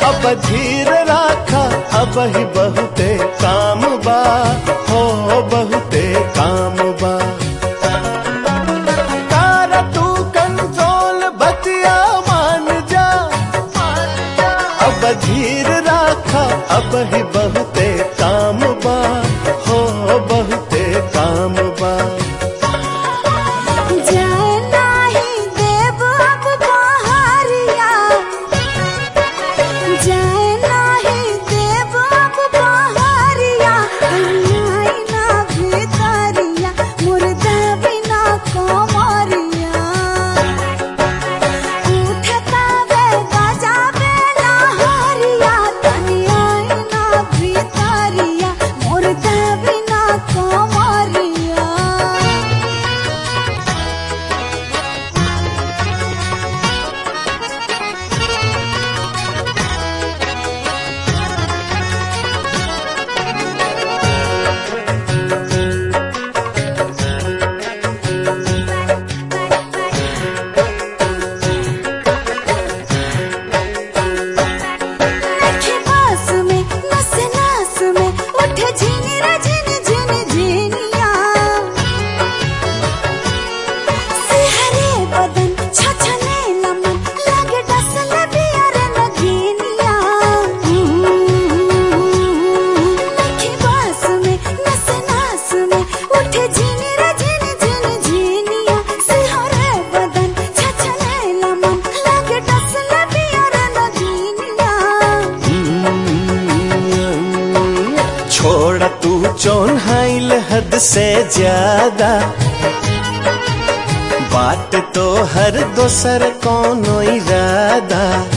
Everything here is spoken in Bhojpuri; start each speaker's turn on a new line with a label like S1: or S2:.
S1: अब धीर राखा अब ही बहुते काम बा हो बहुते काम बा तारा तू कंट्रोल बतिया मान जा अब धीर राखा अब ही बहुते काम बा हो बहुते काम बा
S2: जाए नाही देव अब बहरिया जाए नाही देव अब बहरिया अन्याय ना भितरिया मुर्दा बिना कमरिया उठता वे बजावे लहरिया तनियाई ना भितरिया मुर्दा बिना कमरिया नखे बास में नस नास में उठे झिनी रे झिनी झिनी झिनिया सिहरे बदन छछने लमन लागे डसल बियर नगीनिया नखे बास में नस नास में उठे झिनी रे झिनी झिनी झिनिया सिहरे बदन छछने लमन लागे डसल बियर नगीनिया
S1: छोड़ तू चौन हाइल हद से ज्यादा बात तो हर दोसर कोनो इरादा